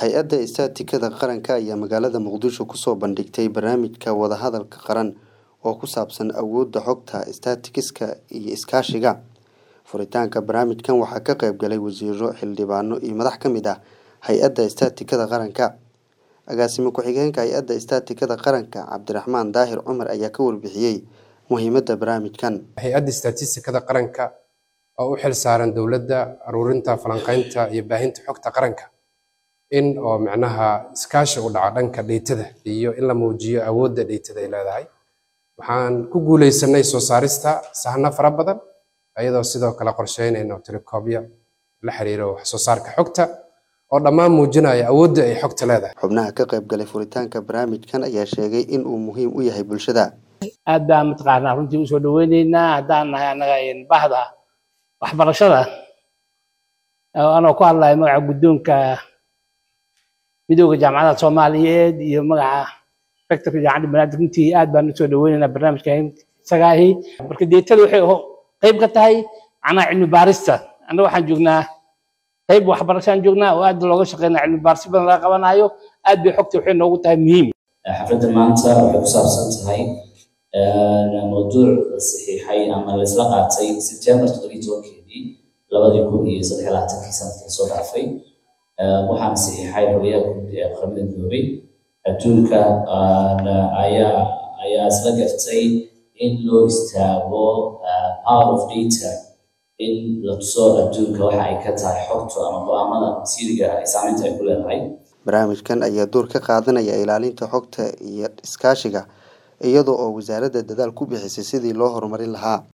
hay-adda istaatikada qaranka ayaa magaalada muqdisho kusoo bandhigtay barnaamijka wadahadalka qaran oo ku saabsan awoodda xogta staatikiska iyo iskaashiga furitaanka barnaamijkan waxaa ka qayb galay wasiiro xildhibaano iyo madax ka mid ah hay-adda istaatikada qaranka agaasimo ku-xigeenka hay-adda istaatikada qaranka cabdiraxmaan daahir cumar ayaa ka warbixiyey muhiimadda barnaamijkan hay-adda istaatistikada qaranka oo u xil saaran dowladda aruurinta falanqaynta iyo baahinta xogta qaranka in oo micnaha iskaashi u dhaco dhanka dheytada iyo in la muujiyo awoodda dheytada ay leedahay waxaan ku guuleysanay soo saarista sahno fara badan iyadoo sidoo kale qorsheynayno tirakoobya la xiriiro wax soo saarka xogta oo dhammaan muujinaya awoodda ay xogta leedahay xubnaha ka qayb galay furitaanka barnaamijkan ayaa sheegay in uu muhiim u yahay bulshada aad baan mataqaanaa runtii usoo dhaweyneynaa haddaan nahay annaga bahda waxbarashada anoo ku hadlaya magaca guddoonka midooda jaamacadaha soomaaliyeed iyo magaca rectorka jaamacadda banaadir runtii aad baan usoo dhaweyneynaa barnaamijka isaga ahi marka deetada waxay qayb ka tahay macnaha cilmi baarista annaga waxaan joognaa qayb waxbarashaan joognaa oo aad looga shaqeynaa cilmi baaris badan laga qabanayo aad bay xogta waxay noogu tahay muhiim xafladda maanta waxay ku saabsan tahay mawduuc la saxiixay ama laisla qaatay sebtembar toddobiyi tobankeedii labadii kun iyo saddex labaatankii sanadkii soo dhaafay waxaana saxiixay xogyaha guud ee qaramada midoobay adduunka ayaa ayaa isla gartay in loo istaago power of data in la tuso adduunka waxa ay ka tahay xogtu ama go-aamada masiiriga ay saameynta ay ku leedahay barnaamijkan ayaa door ka qaadanaya ilaalinta xogta iyo iskaashiga iyadoo oo wasaaradda dadaal ku bixisay sidii loo horumarin lahaa